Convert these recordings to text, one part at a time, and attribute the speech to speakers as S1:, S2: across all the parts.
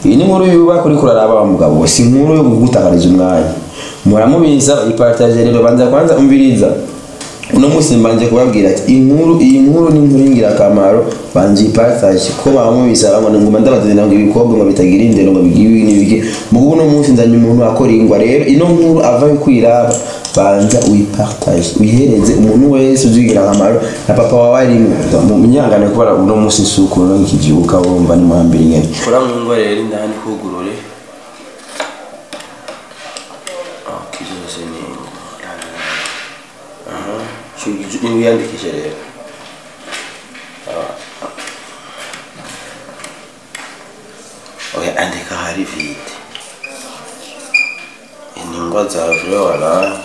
S1: iyi ni inkuru yubaka uri kuraraba wa mugabo we si inkuru yo kugutakariza umwanya muramubiza ipartaje rero banza kwanza umviriza uno munsi mbanje kubabwira ati inkuru iyi nkuru ni inkuru y'ingirakamaro banje ipartage ko bamubisa bamwe nguma ndabazanira ngo ibikobwa ngo bitagira indero ngo bigiwe n'ibiki mugo uno munsi nzanye umuntu akora ingwa rero ino nkuru ava yo kwiraba banza uyipartage uyihereze umuntu wese uzigira akamaro na papa wawe arimo mu myangane kubara uno munsi isuku no ikivyuka wumva ni muhambira ingene kora mu ngwa rero indani kugurure Okay, byose ni aha ni wiyandikishe rero oya andika hari vide iningwa zavure wala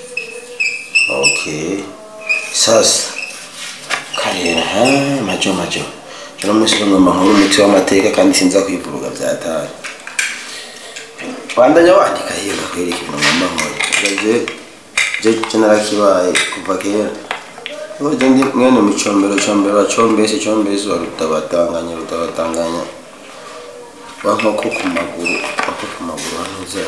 S1: okay sasa karera ha majo majo jona musi ngomba nkuru umuti w'amateka kandi sinza kwivuruga vyatari bandanya wandika hiyo bakwereka ibintu ngomba nkora je je je narakibaye kuva kera Oje ndi mwene mu combero combero wa combese combese wa rutabatanganya rutabatanganya wa nkoko ku maguru nkoko ku maguru hantuze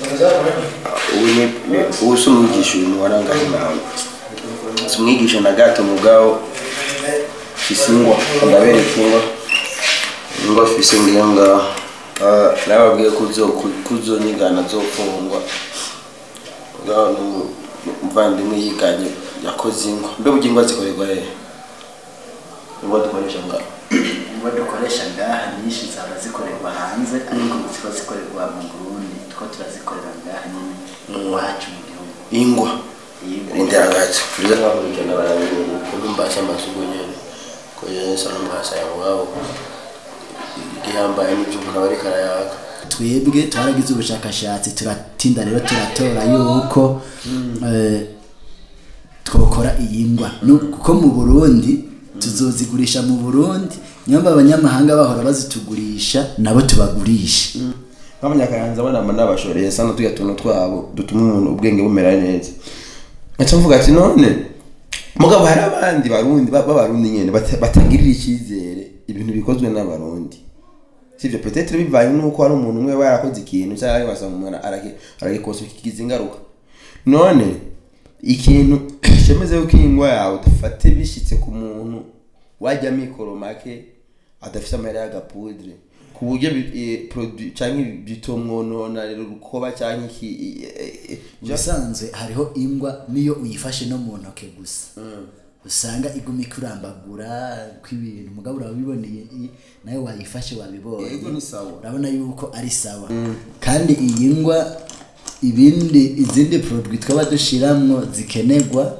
S1: ubu ni ni- ubu si umwigisha uyu muwarangaye inama si umwigisha na gato mugabo fise ingwa ndabereka ingwa ingwa fise ngiyo ngaho Ah, nababwiye ko uzo- ko uzonyigana zofungwa ngaho ni umuvandimwe yiganye yakoze ingwa mbe burya ingwa zikorerwa hehe ingwa dukoresha ngaho
S2: ingwa dukoresha ngaha nyinshi zaba zikorerwa hanze ariko ziba zikorerwa mu burundi two turazikorera ngaha nyine iwacu mu gihugu
S1: ingwa
S2: Yego.
S1: rindira gato turiza twakurikirana barabibonye kuko mbasha amasuku nyene ko yesu n'amwasa yawabo igihambaye n'ibyo umuntu aba ariko arayaka
S2: twebwe twaragize ubushakashatsi turatinda rero turatora yuko eh, twokora iyi ngwa Nu- kuko mu burundi tuzozigurisha mu burundi nyamba abanyamahanga bahora bazitugurisha nabo tubagurisha
S1: nk'abanyakayanza banama n'abashoreye sana tuya tuntu twabo dutuma umuntu ubwenge bumera neza ngaca mvuga ati none mugabo hari abandi barundi ba- b'abarundi nyene bata- batagirira icyizere ibintu bikozwe n'abarundi sivyo peut-être bivaye nuko hari umuntu umwe aba yarakoze ikintu cyangwa wasanga umuntu aragi- aragikosa kigize ingaruka none ikintu cemeze yuko ingwa yawe dufate bishitse ku muntu wajya mikoro make adafite amahera y'agapudre ku buryo bi- eh, produit canke bitomwonona rero rukoba canke iki eh, eh,
S2: ubusanzwe hariho ingwa niyo uyifashe no mu ntoke gusa usanga iguma ikurambagura kw'ibintu mugabo urabiboneye i- nawe wayifashe wabibonye
S1: Yego, ni sawa.
S2: urabona yuko ari sawa kandi iyi ngwa ibindi izindi produit twaba dushiramwo zikenerwa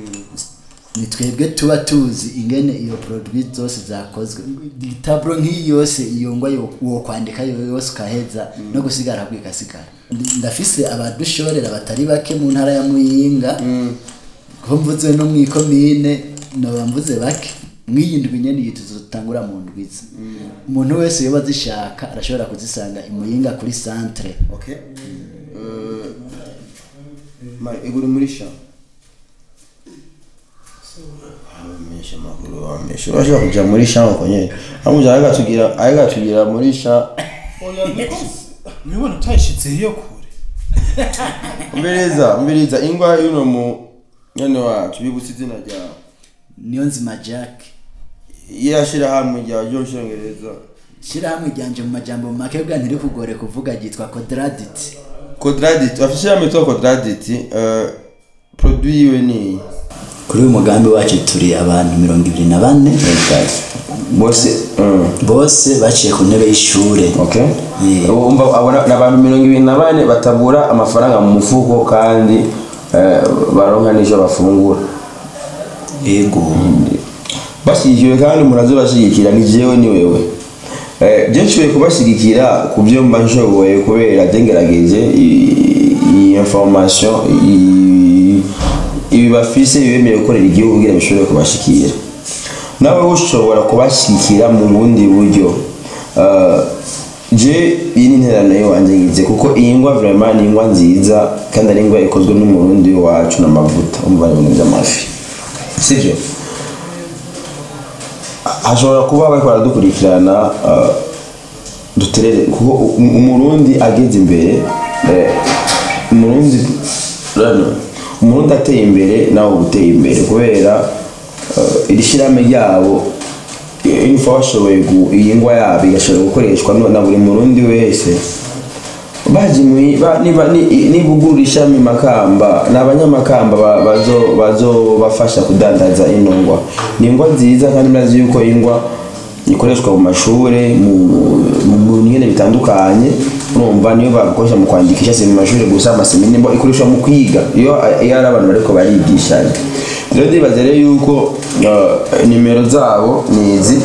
S2: ni twebwe tuba tuzi ingene iyo produit zose zakozwe taburo nk'iyi yose iyo ngwa yo- wokwandika yo yose ukaheza no gusigara ahubwo igasigara Ndi- ndafise abadushorera batari bake mu ntara ya muyinga ko mvuze no mu ikomine noba mvuze bake mw'iyi ndwi nyene iyi tuzotangura mu ndwiza umuntu wese yoba azishaka arashobora kuzisanga imuyinga kuri centre
S1: okay Euh, mari iguri muri sha amesha makuru amesha bashaka kuja muri sha ngo nyene amuja agatugira agatugira muri sha
S3: oya niko nibona utayishitse iyo kure
S1: mbeleza mbeleza ingwa yuno mu nyene wacu bibutse izina ryawe
S2: niyo nzima jack
S1: yashira hamwe rya ryo nshongereza
S2: shirahamwe ryanje mu majambo make bwa ntiri kugore kuvuga ryitwa quadradit
S1: quadradit afishe hamwe to quadradit euh produit yiwe ni
S2: kuri uyu mugambi wacu turi abantu mirongo ibiri na bane
S1: bose mm.
S2: bose baciye ku ntebe y'ishure
S1: okay
S2: Yeah.
S1: umva abona ni abantu mirongo ibiri na bane batabura amafaranga mu mufuko kandi eh, baronka n'icyo bafungura
S2: yego
S1: bashyigikiwe kandi murazo bashyigikira ni jewe ni wewe Eh, je nshoboye kubashyigikira ku byo mba nshoboye kubera byengerageje iyi information i- ibi bafise bibemereye gukorera igihugu kugira bishobore kubashikira nawe ushobora kubashyigikira mu bundi buryo Eh, je iyi ni interano y'iwanjye ngize kuko iyi ngwa vraiment ni ingwa nziza kandi ari ingwa ikozwe n'umurundi wacu n'amavuta umva ni ibintu by'amafi sibyo hashobora kuba bariko baradukurikirana uh,
S4: duterere kuko u- umurundi ageze imbere eh, umurundi rano umurundi ateye imbere nawe uba uteye imbere kubera eh, iri shyirahamwe ryabo info bashoboye gu- iyi ngwa yabo igashobora gukoreshwa no- na buri murundi wese bajimuye ba- niba ni- niba ugura ishami makamba ni abanyamakamba ba- bazo bazobafasha kudandaza ino ngwa ni ingwa nziza kandi murazi yuko ingwa ikoreshwa mu mashure mu mu- mu nyene bitandukanye urumva niyo bakoresha mu kwandikisha si mu mashure gusa amasemini bo ikoreshwa mu kwiga iyo iyo ari abantu bariko barigishanya rero ndibaza rero yuko uh, nimero zabo ni izi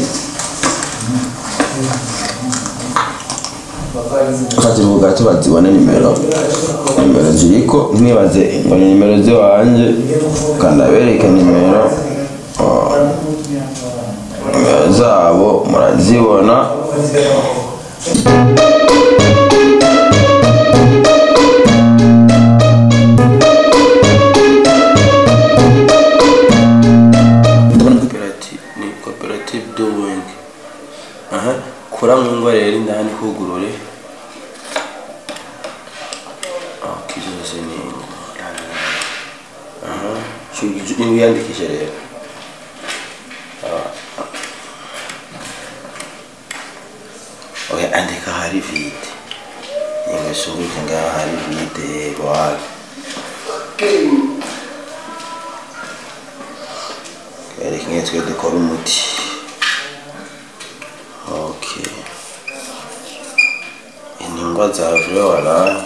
S4: ukativuga tubazibone nimero nimero ziriko ntibaze ngo ni nimero ziwanje kanabereke nimero uh, nimero zabo murazibona
S1: koperative ni koperative doing aha kora mu ngo rero indani hugurure okay zose ni ingo aha ni wiyandikishe rero Ah. okay andika hari vide ingo sunguke ngaha hari vide wala reka nk'iyo twe dukora umuti okay intingwa zavuye wala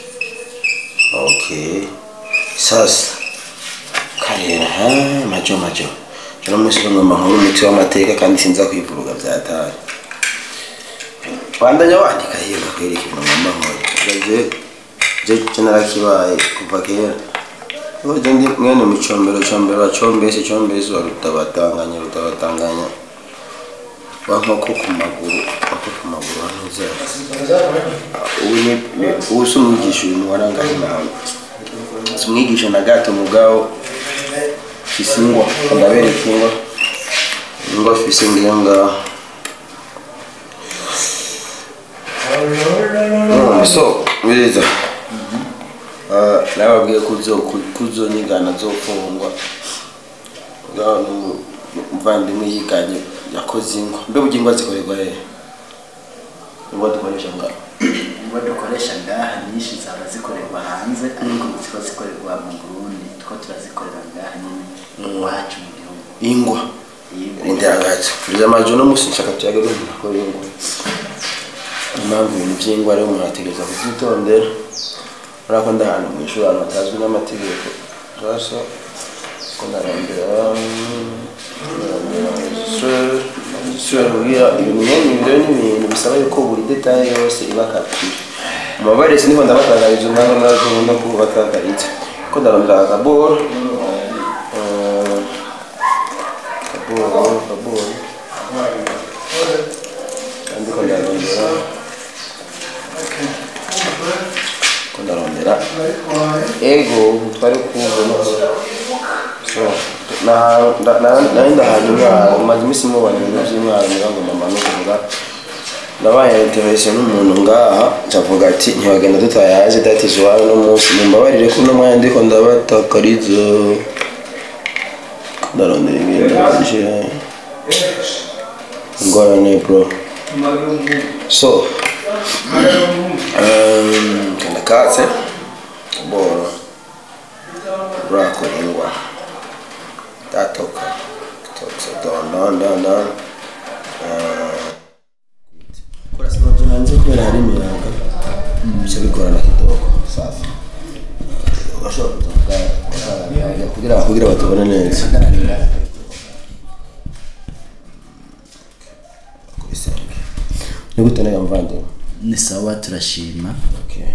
S1: okay sasa karera ha majo majo jona munsi ngomba nkora umuti w'amateka kandi sinza kwivuruga byatari bandanya wandika hiyo bakwereka ibintu ngomba nkora je je je narakibaye kuva kera Oje ndi mwene mucombero combero wacombese combese wa rutabatanganya rutabatanganya wankoko ku maguru wako ku maguru hantuze ubu ni ni- ubu si umwigisha uyu muwarangaye nawe si umwigisha na gato mugabo fise ingwa ndabereka ingwa ingwa fise ngiyo ngaho Mm, so biriza Ah, nababwiye ko uzo- ku- kuzonyigana zofungwa ngaho nu- umuvandimwe yiganye yakoze ingwa mbe burya ingwa zikorerwa hehe ingwa dukoresha ngaho
S2: ingwa dukoresha ngaha nyinshi zaba zikorerwa hanze ariko ziko zikorerwa mu burundi two turazikorera ngaha nyine iwacu mu gihugu
S1: ingwa
S2: Ingwa.
S1: rindira gato turiza amajo no musi nshaka tuyage rumva ko ingwa impamvu ibintu by'ingwa rero umuntu ategereza kubyitondera urabona ko ndahantu mu ishuri ahantu hatazwi n'amategeko sasa ko ndarondera isura kugira ibintu nyine ibi rero ni ibintu bisaba yuko buri detaye yose iba kapire mu mabaresi niho ndabatangariza umwanya nazo no kubatangariza ko ndarondera akaboro eh, kaboro kaboro kandi ko ndarondera ko ndarondera ego twari kumva so na- na- na- nari ndahantu umwaro maze iminsi mubona ibintu by'umwaro ngira ngo mama no kuvuga nabaye interese n'umuntu ngaha ncavuga ati ntibagenda tutayaje dati iwawe no munsi mumbabarire ko uno mwanya ndiko ndabatakariza ndarondera ibintu bije ingorane bro so um, kanda katse boro urakora ingwa datoka tokse don don don don kora sinoje hanze kubera hari imiyaga bica bigorana kidogo safi urashobora kuza kugira kugira batubone neza kubisenge ni gute nayo mvandimwe
S2: ni sawa turashima
S1: Okay.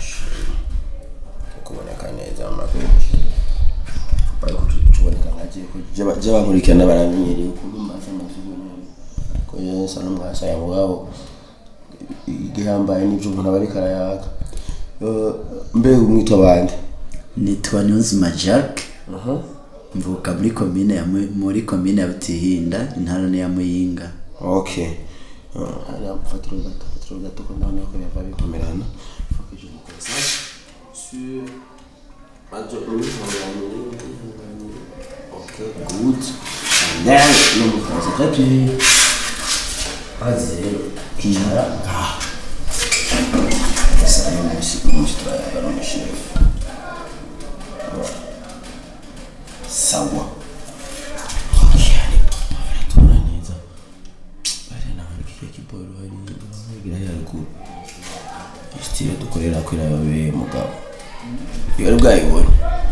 S1: kuboneka neza amakuru bari kutuboneka nkagiye kujya bankurikirana baramenyereye ukuntu mbasa amazuru neza ko yesa n'umwasa ya mugabo igihambaye n'ibyo umuntu aba ariko arayaga Eh, mbe umwitwa bande
S2: nitwa niyonzima jacques mvuka muri komine ya Mu- muri komine ya butihinda intara ni ya muyinga
S1: okay Eh, hariya mfatiro gato trop gato ko ndabona ko yava bikomerana faut que je me concentre sur majo imihanganire imihanganire ok good and then no mu français très bien maze rero kicara ngaha gusa uyu munsi uyu munsi turayaga n'umushefu sawa tubona neza bari nawe kiriya kiboro hari bagira yaruguru isitire dukorera ko irabe mugabo iyo ari bwayibone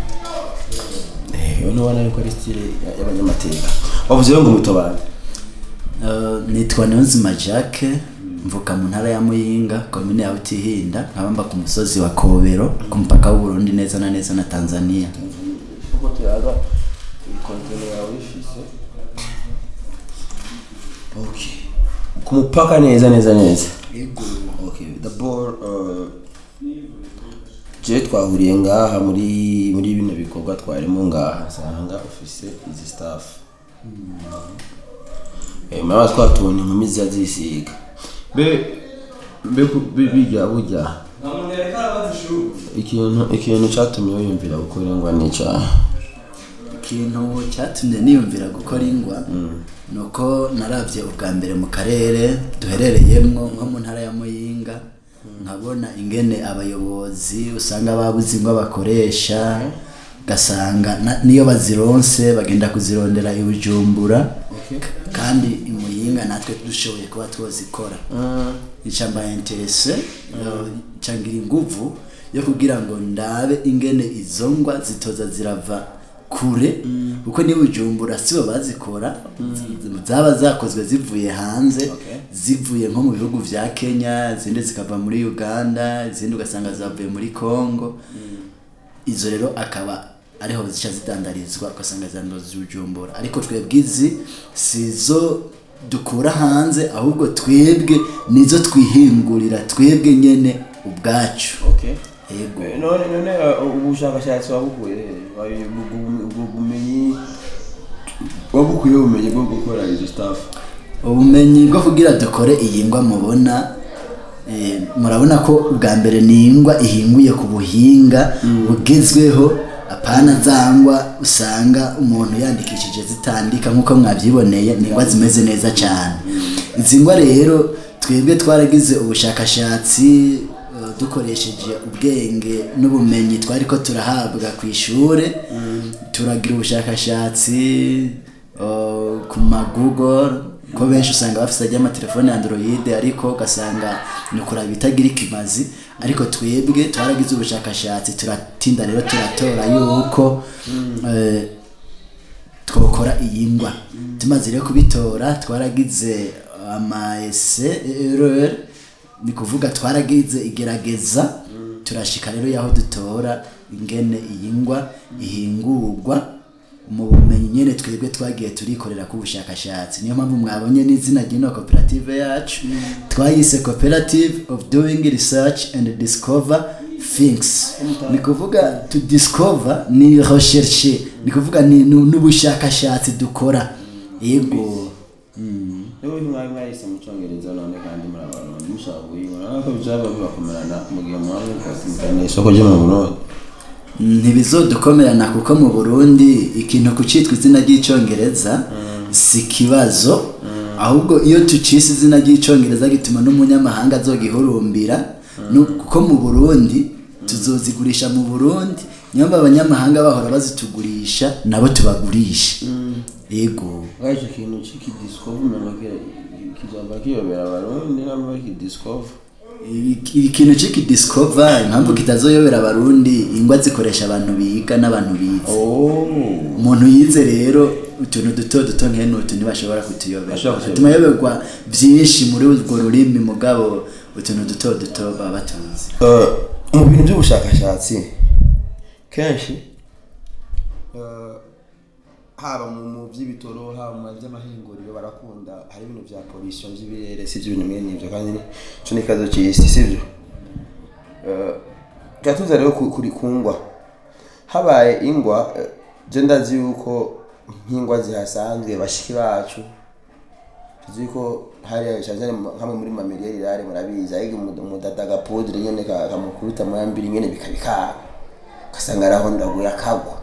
S1: iyo nubona yuko ari sitire y'abanyamateka wavuze ngo umutobane
S2: Uh, nitwa Niyonzima Jacques mvuka mu ntara ya Muyinga komine ya Butihinda nkabamba ku musozi wa Kobero ku mupaka w'u Burundi neza na neza na Tanzania
S1: uko tuyaga ikontene yawe ifise okay ku mupaka neza neza neza okay the ball uh, je twahuriye ngaha muri muri bino bikorwa twarimo ngaha nsanga ufise izi staff eh mama twatubona inkumi ziza zisiga be be ku- be- bijya bujya ikintu ikintu cyatumye wiyumvira gukora ingwa n'icyaha
S2: ikintu cyatumye niyumvira gukora ingwa nuko naravye ubwa mbere mu karere duherereyemwo nko mu ntara ya Muyinga nkabona ingene abayobozi usanga babuze ingwa bakoresha gasanga na- niyo bazironse bagenda kuzirondera i Bujumbura kandi i Muyinga natwe dushoboye kuba twozikora icamba interese cangira inguvu yo kugira ngo ndabe ingene izo ngwa zitoza zirava kure kuko ni bujumbura sibo bazikora zaba zakozwe zivuye hanze zivuye nko mu bihugu vya Kenya izindi zikava muri Uganda izindi ugasanga zavuye muri Congo izo rero akaba ariho zica zidandarizwa ugasanga zandoza bujumbura ariko twebwe izi sizo dukura hanze ahubwo twebwe nizo twihingurira twebwe nyene ubwacu
S1: okay
S2: yego
S1: Eh, none none uh, ubushakashatsi wabukuye he? Wabi- ubwo- ubwo bumenyi wabukuye ubumenyi bwo gukora izo staff
S2: ubumenyi bwo kugira dukore iyi ngwa mubona eh, murabona ko ubwa mbere ni ingwa ihinguye ku buhinga bugezweho apana zangwa usanga umuntu yandikishije zitandika nk'uko mwabyiboneye ni ingwa zimeze neza cyane izi ngwa rero twebwe twaragize ubushakashatsi eh, dukoresheje ubwenge n'ubumenyi twari ko turahabwa ku ishuri turagira ubushakashatsi uh, ku ma google ko benshi usanga bafite ajya amatelefone ya android ariko ugasanga ni ukuraba ibitagira ikimazi ariko twebwe twaragize ubushakashatsi turatinda rero turatora yuko eh, twokora iyi ngwa tumaze rero kubitora twaragize amaese erreur ni kuvuga twaragize igerageza turashika rero yaho dutora ingene iyi ngwa ihingurwa mu bumenyi nyene twebwe twagiye turikorera ku bushakashatsi niyo mpamvu mwabonye n'izina ry'ino koperative yacu twayise cooperative of doing research and discover things ni kuvuga to discover ni recherche ni kuvuga ni nu- n'ubushakashatsi dukora yego
S1: Ewe mwari mwahise mu cyongereza none kandi muri abantu mushaka guhinga nako bizaba bibakomerana mu gihe mwari mukasimukana isoko ryo mu Burundi
S2: ntibizodukomerana kuko mu burundi ikintu kucitwa izina ry'icyongereza si ikibazo ahubwo iyo tucise izina ry'icyongereza gituma n'umunyamahanga azogihurumbira Nu- kuko mu burundi tuzozigurisha mu burundi niyo mpamvu abanyamahanga bahora bazitugurisha nabo tubagurisha yego
S1: icyo kintu cy'ikidiscover umuntu kizaba kiyobera abarundi nabo bakidiscover
S2: Iki- ikintu c'iki discover impamvu kitazoyobera abarundi ingwa zikoresha abantu biga n'abantu bize
S1: oh
S2: umuntu yize rero utuntu duto duto nkene utu ntibashobora kutuyobera
S1: Bashobora kutuyobera.
S2: bituma yoberwa byinshi muri urwo rurimi mugabo utuntu duto duto baba batuzi
S1: Eh, mu bintu by'ubushakashatsi kenshi eh, haba mu mu by'ibitoro haba mu by'amahinguriro barakunda hari ibintu bya pollution by'ibirere si ibyo bintu mwene ibyo kandi cyo ni ikibazo cy'isi si byo Eh, turatuza rero ku- kuri kungwa habaye ingwa eh, je ndazi yuko nk'ingwa zihasanzwe bashiki bacu tuzi ko hariya cyane cyane mu- hamwe muri mameriyeri rare murabizi ayiga umudada agapudire nyene ka- kamukuruta muyambiri nyene bikabikaba ugasanga arahondaguye akagwa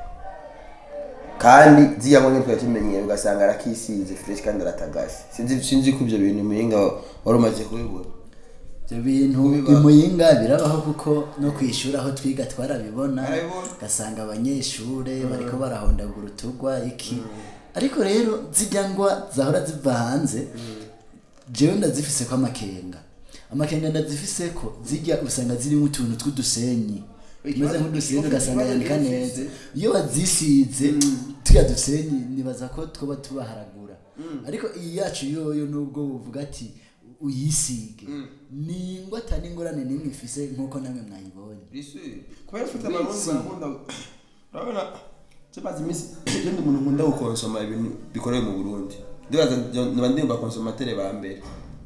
S1: kandi ziriya ngo twari tumenyeye ugasanga arakisize fresh kandi aratagase sinzi sinzi ko ibyo bintu muhinga wari umaze kubibona
S2: ibyo bintu
S1: Kubiba.
S2: imuyinga birabaho kuko no kwishura aho twiga twarabibona
S1: Barabibona.
S2: ugasanga abanyeshure bariko barahondagura utugwa iki ariko rero zijya ngwa zahora ziva hanze jewe ndazifise ko amakenga amakenga ndazifise ko zijya usanga zirimo utuntu tw'udusenyi tumeze nk'udusenyi ugasanga yandika neza iyo wazisize tuya dusenyi nibaza ko twoba tubaharagura ariko iyi yacu yoyo nubwo buvuga ati uyisige ni ingwa atari ingorane n'imwe ifise nk'uko namwe mwayibonye
S1: kubera ufite amarundi barakunda urabona tumaze iminsi ibyo ndi umuntu nkunda gukonsoma ibintu bikorewe mu burundi ndibaza niba ndi bakonsomateri ba mbere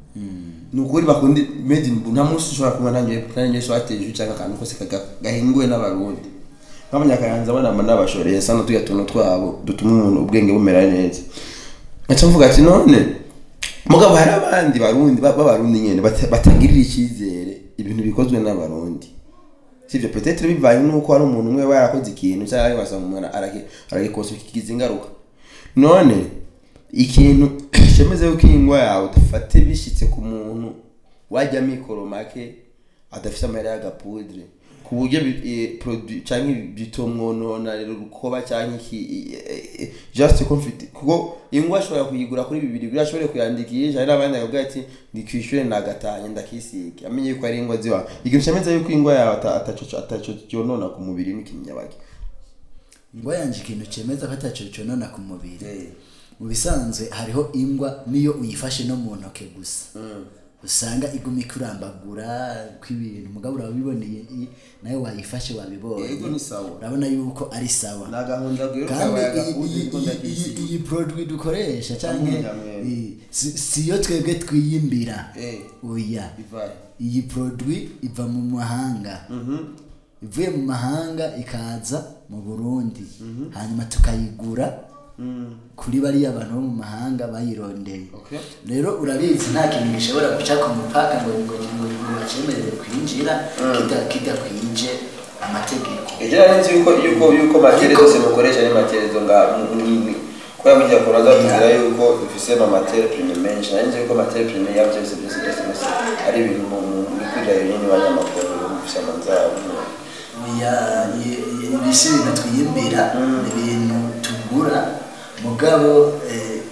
S1: ni ukuri bakunda made in Burundi nta munsi ushobora kuba nanjye nanjye so wateje cyangwa akantu kose kaga- gahinguwe n'abarundi nk'abanyakayanza banama n'abashoreye sano tuya tuntu twabo dutuma umuntu ubwenge bumera neza ngaca mvuga ati none mugabo hari abandi barundi ba- b'abarundi nyene bata- batagirira icyizere ibintu bikozwe n'abarundi sivyo peut-être bivanye nuko hari umuntu umwe yarakoze ikintu cyangwa ugasanga umuntu aragi- aragikosa kigize ingaruka none ikintu cemeze yuko ingwa yawe udafate bishitse ku muntu wajya mikoro make adafite amahera y'agapudre ku buryo bi- eh, produit cyangwa bitomwonona rero rukoba cyangwa iki eh, eh, just confit kuko ingwa ashobora kuyigura kuri bibiri biri ashobore kuyandikisha hari n'abandi bakavuga ati ndikwishyure nagatanye ndakisige amenye yuko ari ingwa ziwa ikintu cyemeza yuko ingwa yawe ata- ataco ataco cyonona ku mubiri n'ikinyabage
S2: ingwa yanje ikintu cemeza ko ataco conona ku mubiri mu bisanzwe hariho ingwa niyo uyifashe no mu ntoke gusa usanga iguma ikurambagura kw'ibintu mugabo urabiboneye i- nawe wayifashe wabibonye
S1: Yego, ni sawa.
S2: urabona yuko ari sawa
S1: nagahunda rero
S2: kandi
S1: kabaye
S2: iyi-
S1: agapudre
S2: iyi-
S1: niko
S2: iyi- iyi-
S1: ndakisiga
S2: iyi produit dukoresha cyangwa
S1: Amwe,
S2: iyi- si- siyo twebwe twiyimbira
S1: Eh.
S2: oya
S1: ivaye
S2: iyi produit iva mu mahanga ivuye mu mahanga ikaza mu burundi hanyuma tukayigura kuri bariya bantu bo mu mahanga bayirondeye
S1: Okay.
S2: rero urabizi nta kintu gishobora guca ku mupaka ngo ngo ngo ngo bacemerere kwinjira kita- kidakwije amategeko
S1: ejo nari nzi yuko yuko yuko materi zose mukoresha ni materi zo nga nini kubera burya kora zatubwira yuko dufise ama materi prime menshi nari nzi yuko materi prime ya byose byose byose byose ari ibintu mu bikwira nyine banyamakuru bifise amanzara
S2: oya i- i- ibi si ibintu twiyimbira ni ibintu tugura mugabo eh,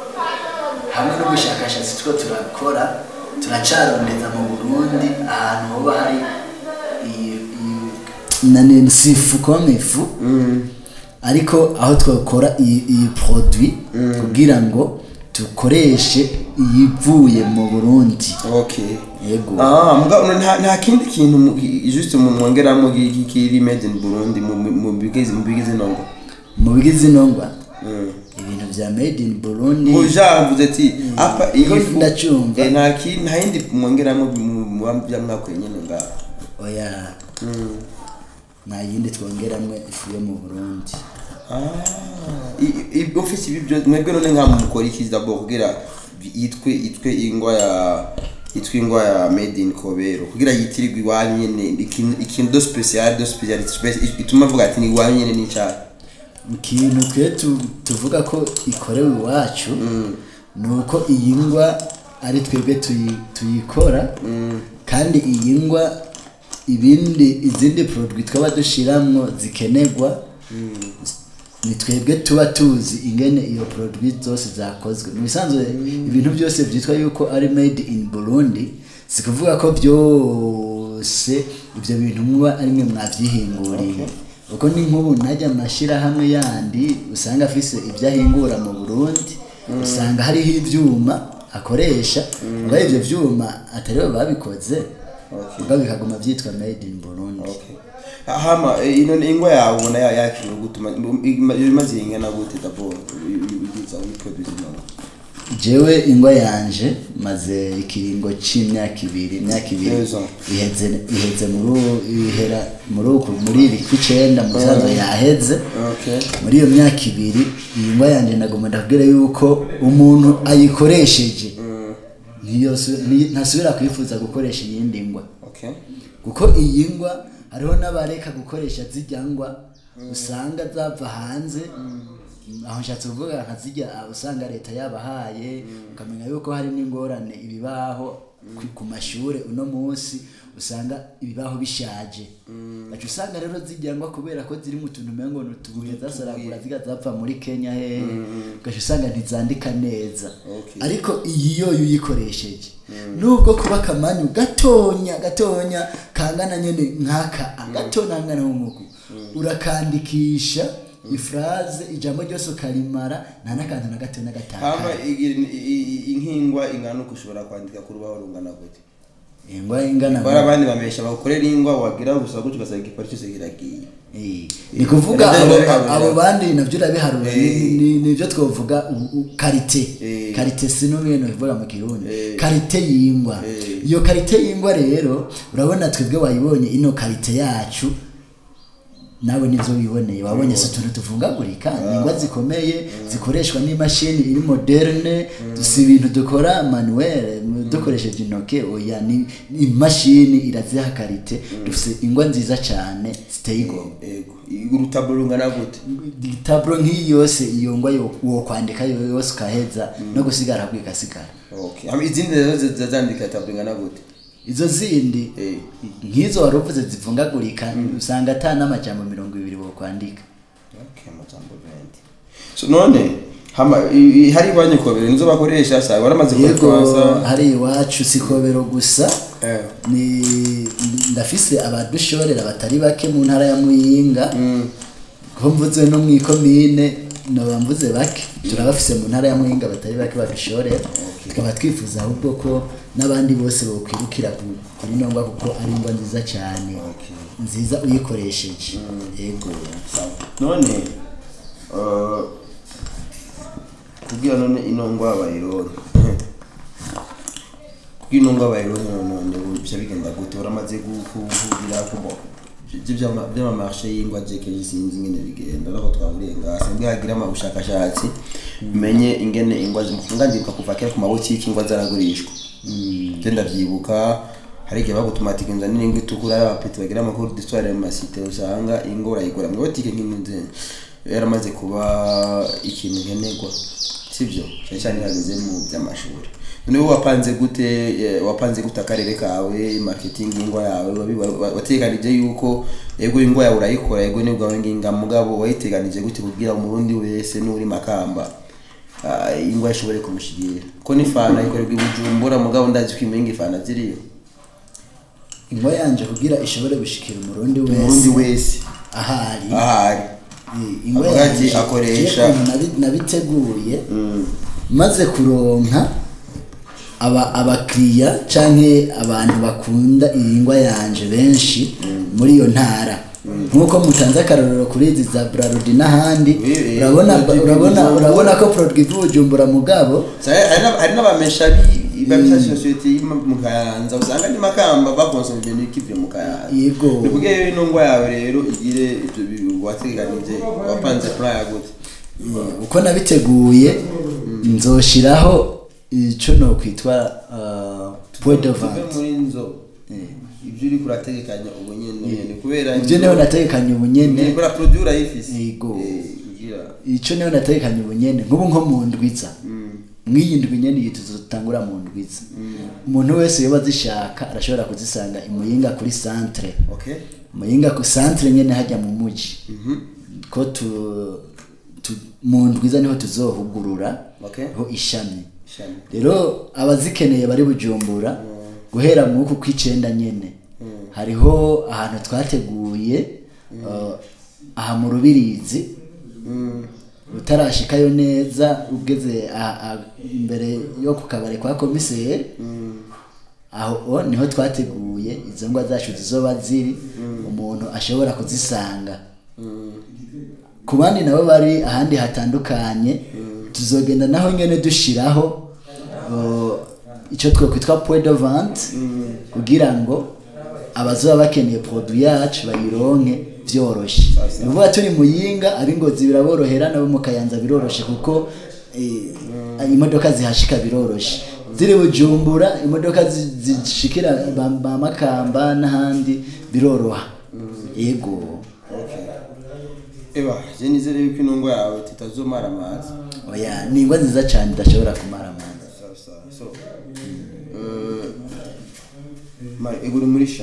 S2: hamwe n'ubushakashatsi two turakora turacarondeza mu burundi ahantu hoba hari iyi- iyi- nani sifu comme ifu ariko aho twakora iyi iyi produit kugira ngo dukoreshe iyivuye mu burundi
S1: okay
S2: yego
S1: ah mugabo nta nta kindi kintu mu- just mu mwongeramo ki- ki- kiri made in Burundi mu mu- mu bigize mu bigize nongo
S2: mu bigize inongwa ibintu bya made in burundi
S1: ujavuze ati apa
S2: Ko
S1: iyi fu
S2: ndacyumva.
S1: eh, nta kindi nta yindi mwongeramo mu mu bya mwakuye nyine ngaho
S2: oya nta yindi twongeramwe ifu yo mu burundi
S1: ofisi ibi byo mwebwe none nka mukora iki d'abord kugira yitwe yitwe ingwa ya yitwa ingwa ya made in kobero kugira yitirirwe iwanyu nyene ikintu ikintu do special do special ituma avuga ati ni iwanyu nyene n'icyaha
S2: ikintu twe tu- tuvuga ko ikorewe iwacu ni uko iyi ngwa ari twebwe tuyi- tuyikora kandi iyi ngwa ibindi izindi produit twaba dushiramwo zikenerwa ni twebwe tuba tuzi ingene iyo produit zose zakozwe mu bisanzwe ibintu byose byitwa yuko ari made in burundi si kuvuga ko byose ibyo bintu muba ari mwe mwabyihinguriye uko ni nk'ubu najya amashyirahamwe yandi usanga afise ibyo ahingura mu burundi usanga hariho ibyuma akoresha ubwo ibyo byuma atari bo babikoze ubwo bikaguma byitwa made in burundi
S1: Okay. hama eh, ino ingwa yawe ubona ya- yakiriwe gutuma imaze ingana gute d'abord ugiza uyiproduce none
S2: jewe ingwa yanje maze ikiringo c'imyaka ibiri imyaka ibiri
S1: Neza.
S2: iheze iheze muri ubu- ihera muri uku muri iri kw'icenda mu bisanzwe yaheze
S1: okay
S2: muri iyo myaka ibiri iyi ngwa yanjye nagomba ndakubwira yuko umuntu ayikoresheje ntiyosu- nti- ntasubira kwifuza gukoresha iyindi ngwa
S1: okay
S2: kuko iyi ngwa hariho n'abareka gukoresha zijya ngwa usanga zava hanze aho nshatse kuvuga nka zijya usanga leta yabahaye ukamenya yuko hari n'ingorane ibibaho ku- ku mashuri uno munsi usanga ibibaho bishaje gaca usanga rero zijya ngwa kubera ko ziri mu tuntu umengo ni utubuye zasaragura ziga zapfa muri kenya hehe gaca usanga ntizandika neza
S1: Okay.
S2: ariko iyi yo uyikoresheje nubwo kuba akamanyu gatonya gatonya kangana nyene nk'aka gatonya kangana nk'umuku urakandikisha ifraze ijambo ryose ukarimara nta n'akantu na gato na
S1: hama
S2: gataka
S1: igi- i- i- inkingwa ingana uko ushobora kwandika ku rubaho rungana gute
S2: ingwa ingana
S1: bari abandi bamesha bagukorera ingwa wagira gusa gutyo ugasanga igipari cyose kiragiye
S2: Eh, ni kuvuga
S1: Nabyo
S2: abo
S1: urabiharura.
S2: abo bandi navyo urabiharura ni-
S1: Eh.
S2: ni- nivyo twovuga u- u- karite
S1: Eh.
S2: karite sinumwe bivuga mu kirundi
S1: Eh.
S2: karite y'ingwa
S1: Eh.
S2: iyo karite y'ingwa rero urabona twebwe wayibonye ino karite yacu nawe nivyo wiboneye wabonye si utuntu tuvungagurika ni ingwa zikomeye zikoreshwa n'imashini iri moderne si ibintu dukora manuel dukoresheje intoke oya ni ni imashini iraziha karite dufise ingwa nziza cyane ziteye igomwe
S1: ego urutaburo rungana gute
S2: taburo nk'iyi yose iyo ngwa yo- wo kwandika yo yose ukaheza no gusigara ahubwo igasigara
S1: okay hama izindi rero zi- zazandika taburo ingana gute
S2: izo zindi
S1: Eh.
S2: nk'izo wari uvuze zivungagurika usanga ata n'amajambo mirongo ibiri wo kwandika
S1: okay amajambo bendi so none hama i- i- hari banyikobere nizo bakoresha sa baramaze
S2: yego
S1: kwitwaza
S2: hari iwacu si kobero gusa
S1: eh
S2: ni ndafise abadushorera batari bake mu ntara ya muyinga ko mvuze no mu ikomine noba mvuze bake turabafise mu ntara ya muyinga batari bake badushorera tukaba twifuza ahubwo ko n'abandi bose bokwirukira ku- kuri nongwa kuko ari ingwa nziza cyane nziza uyikoresheje yego
S1: none uh, kugira none ino ngwa bayironke kugira ino ngwa bayironke none bica bigenda gute uramaze guhurira kubo by'amamarshe y'ingwa jekeje sinzi ingene bigenda ariko twahuriye ngase mbwe hagira amabushakashatsi menye ingene ingwa zimufunga ndibuka kuva kera ku mabotiki ingwa zaragurishwa je ndavyibuka hari igihe bagutumatika inzu nini ingwa itukura ari abapeti bagira amakuru d'histoire mu masite usanga ingwa urayigura mu botike nk'inzu yaramaze kuba ikintu nkenerwa sibyo cyane cyane hageze mu by'amashuri none wowe wapanze gute eh, wapanze gute akarere kawe marketing y'ingwa yawe wabi- wa- wateganije yuko yego ingwa yawe urayikora yego nibwo wawe nginga mugabo wayiteganije gute kugira umurundi wese n'uri makamba ah, ingwa ishobore kumushigira ko n'ifana ikorerwa i bujumbura mugabo ndazi ko imenga ifana ziriyo
S2: ingwa yanje kugira ishobore gushikira umurundi
S1: umurundi
S2: wese
S1: wese
S2: ahari
S1: ahari
S2: Eh, ingwa
S1: Avuga ati
S2: yanje
S1: akoresha-
S2: je ukuntu nabi- nabiteguye maze kuronka aba abakiriya canke abantu bakunda iyi ngwa yanje benshi muri iyo ntara nk'uko mutanze akarorero kuri izi za brarudi n'ahandi
S1: Oui, eh,
S2: urabona
S1: produit
S2: urabona
S1: Bujumbura.
S2: urabona ko produit ivujumbura mugabo
S1: Sa- hari n'aba- hari n'abamesha babisa sosiyete y'ima- mu kayanza usanga ni makamba bakonsoma ibintu bikivuye mu kayanza
S2: Yego.
S1: ni kugira rero ino ngwa yawe rero igire ibyo bintu wateganije wapanze plan ya gute
S2: uko nabiteguye nzoshiraho ico no kwitwa uh, point of
S1: tuve
S2: vente
S1: muri nzo ibyo uri kurategekanya ubu nyene nyene kubera
S2: ivyo niho nategekanye ubunyene
S1: nibura produit urayifise
S2: Yego.
S1: Eh, kugira
S2: ico niho nategekanye ubunyene nk'ubu nko mu ndwiza mw'iyi ndwi nyene iyi tuzotangura mu ndwiza umuntu wese yoba azishaka arashobora kuzisanga imuyinga kuri centre
S1: okay
S2: muyinga ku centre nyene hajya mu muji ko tu, tu mu ndwiza niho tuzohugurura
S1: Okay.
S2: ho ishami
S1: Ishami.
S2: rero abazikeneye bari bujumbura guhera mu uku kw'icenda nyene hariho ahantu twateguye uh, aha mu rubirizi utarashikayo neza ugeze a- a- imbere yo ku kabari kwa komiseri aho o, niho twateguye izo ngwa zacu zizoba ziri umuntu ashobora kuzisanga ku bandi nabo bari ahandi hatandukanye tuzogenda naho nyene dushiraho uh, ico twokwitwa point de vente kugira ngo abazoba bakeneye produit yacu bayironke vyoroshe ni ukuvuga turi muyinga ab'ingozi biraborohera nabo mu kayanza biroroshe kuko eh, imodoka zihashika biroroshe ziri bujumbura imodoka zi- zishikira ba ba makamba n'ahandi biroroha yego
S1: eba je nizere yuko intungo yawe tutazomara amazi
S2: oya ni ingwa nziza cyane idashobora kumara amazi
S1: sawa sawa so eh, mari iguri muri sha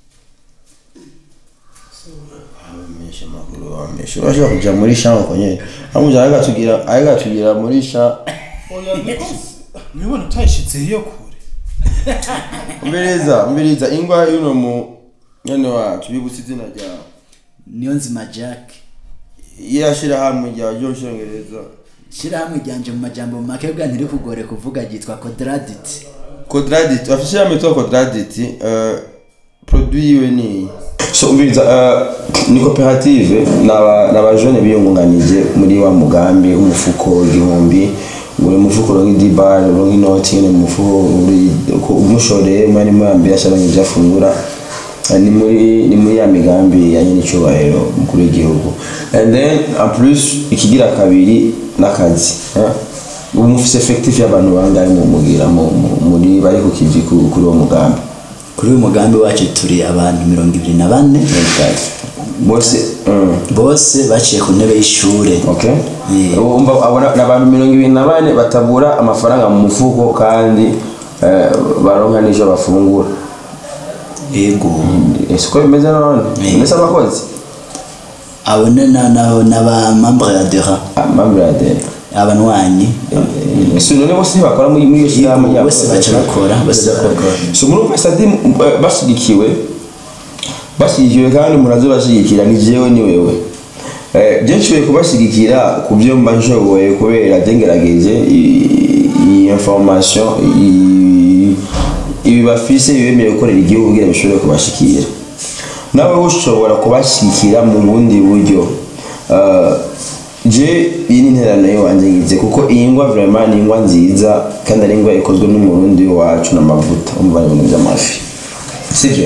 S1: abamenyesha amakuru bamesha urashobora kuja muri sha uko nyene amuja agatugira agatugira muri sha
S3: oya niko mwibona utayishitse iyo kure
S1: mberiza mberiza ingwa yuno mu nyene wacu bibutse izina ryawe
S2: niyo nzima jack
S1: irashira hamwe rya ryo cyongereza
S2: shyirahamwe ryanje mu majambo make bwa ntiri kugore kuvuga ryitwa quadradit
S1: Quadradit, afishe ya metoa Quadradit, uh, produit yiwe ni so umviriza uh, ni koperative n'aba n'aba jeune biyungunganije muri wa mugambi umufuko igihumbi ngo umufuko rongi dibar rongi inoti nyene mu mufuko uri ko umushoreye mwari mwambi yasharonye ivyafungura Uh, ni muri ni muri ya migambi ya nyine icyubahiro mukuru w'igihugu and then en plus ikigira kabiri n'akazi eh? ubu mufise effectif y'abantu bangahe mu mugira mu- mu- muri bari ku kivi ku- kuri uwo mugambi
S2: kuri uyu mugambi wacu turi abantu mirongo ibiri na bane
S1: bose mm.
S2: bose baciye ku ntebe y'ishure
S1: okay
S2: Yeah.
S1: umva abona ni abantu mirongo ibiri na bane batabura amafaranga mu mufuko kandi eh, baronka n'ivyo bafungura
S2: yego
S1: siko bimeze none
S2: Yeah.
S1: mbese abakozi
S2: abo ni na- na- n'aba membre ya dera
S1: amambrade
S2: abanwanyi
S1: si none bose ntibakora muri muri iyo shyirahamwe
S2: Yego,
S1: ryabo
S2: bose baca bakora bose bakora
S1: so murumva sadi eh, bashyigikiwe bashyigikiwe kandi murazo bashyigikira ni jewe ni wewe Eh, je nshoboye kubashyigikira ku byo mba nshoboye kubera je ngerageje i- iyi information i- ibi bafise bibemereye gukorera igihugu kugira bishobore kubashikira nawe ushobora kubashyigikira mu bundi buryo Eh, je iyi ni interano y'iwanjye ngize kuko iyi ngwa vraiment ni ingwa nziza kandi ari ingwa ikozwe n'umurundi wacu n'amavuta umva ibintu by'amafi sibyo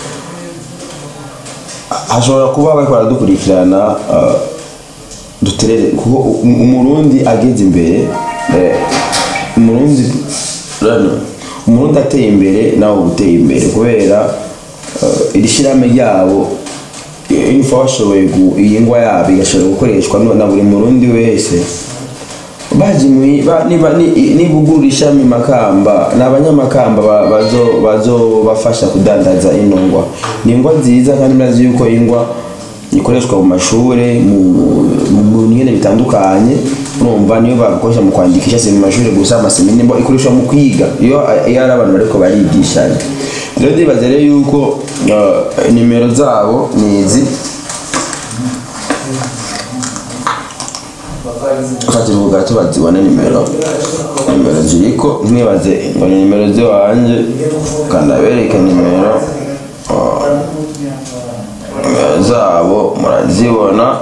S1: hashobora kuba bariko baradukurikirana uh, duterere kuko um- umurundi ageze imbere eh, umurundi rano umurundi ateye imbere nawe uba uteye imbere kubera uh, iri shyirahamwe ryabo info bashoboye gu- iyi ngwa yabo igashobora gukoreshwa no- na buri murundi wese baje mwi- ba- niba ni- nibugurura ishami makamba ni abanyamakamba ba- bazo- bazobafasha kudandaza ino ngwa ni ingwa nziza kandi murazi yuko ingwa ikoreshwa mu mashure mu- mu mu nyene bitandukanye urumva niyo bakoresha mu kwandikisha si mu mashure gusa amaseminari mbo ikoreshwa mu kwiga iyo iyo ari abantu bariko barigishanya rero ndibaza rero yuko uh, nimero zabo ni izi fata ubu gato bazibone nimero nimero ziriko ntibaze ngo ni nimero ziwanje kandabereke nimero uh, nimero zabo murazibona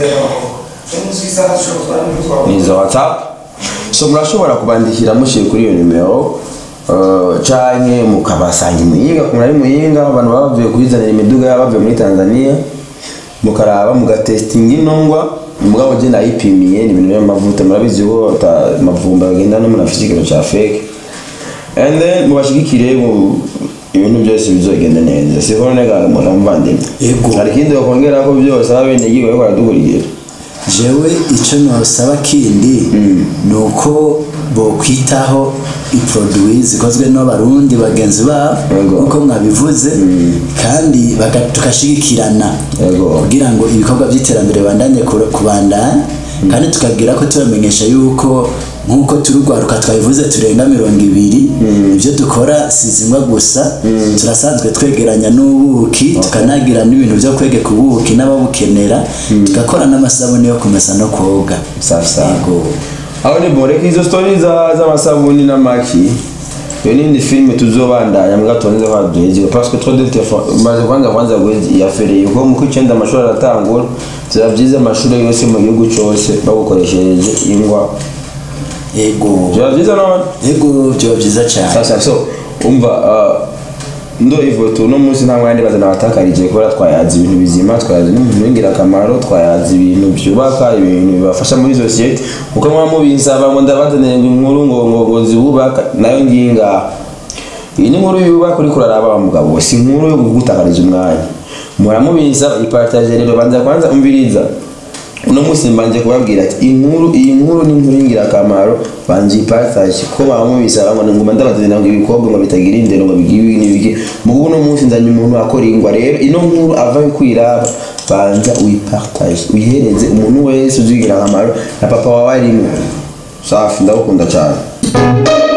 S1: ni iza whatsapp so murashobora kubandikira mushyire kuri iyo nimero uh, canke mukabasanga imuyinga murari muyinga abantu baba bavuye kuyizanira imiduga yabo bavuye muri tanzania mukaraba mugatestinga inongwa mugabo je nayipimiye ni ibintu by'amavuta murabizi ko ata- amavumba bagenda no munafite ikiro ca fake and then mubashigikire mu ibintu byose bizogenda neza siko nega muramuvandimwe
S2: Yego.
S1: hari ikindi bakongera ko byose abenegihugu bariko baradukurikira
S2: jewe icyo nosaba kindi ni uko bokwitaho iproduwi zikozwe n'abarundi bagenzi babo
S1: Yego.
S2: nk'uko mwabivuze kandi baka- tugashigikirana
S1: Yego.
S2: kugira ngo ibikorwa by'iterambere bandanye ku- kubandanya kandi tukabwira ko tubamenyesha yuko nk'uko turi urwaruka twabivuze turenga mirongo ibiri ibyo dukora si zimwe gusa turasanzwe twegeranya n'ubuki tukanagira n'ibintu byo kwegeka ubuki n'ababukenera tugakora n'amasabune yo kumesa no koga
S1: safi safi
S2: Yego.
S1: aho ni boreka izo story za z'amasabuni n'amaki iyo nindi filime tuzobandanya mbwa tubanze kwa duhezero parce que trop de téléphone maze kwanza kwanza gwezi yafereye kuko mu kwicenda amashuri aratangura byaba byiza amashuri yose mu gihugu cyose bagukoresheje ingwa
S2: ego
S4: biba byiza none
S2: ego byoba byiza cyane
S4: sasa so umva uh, ndo ivoto uno munsi nta mwanya ndibaza nabatakarije kubera twayazi ibintu bizima twayazi n'umuntu w'ingirakamaro twayazi ibintu byubaka ibintu bibafasha muri sosiyete kuko muba mubinsaba ngo ndabazanire ngo inkuru ngo ngo ngo zibubaka nayo ngiyi ngaha iyi ni inkuru yubaka uriko uraraba wa mugabo we si inkuru yo kugutakariza umwanya muramubinsa ipartaje rero banza kwanza umviriza uno munsi mbanje kubabwira ati inkuru iyi nkuru ni inkuru y'ingirakamaro banje ipartage ko bamubisaba ngo nguma ndabazanira ngo ibikobwa ngo bitagira indero ngo bigibi n'ibiki mugu uno munsi nzanye umuntu akora ingwa rero ino nkuru ava kwiraba banza uyipartage uyihereze umuntu wese uzigira akamaro na papa wawe arimo safi ndagukunda cyane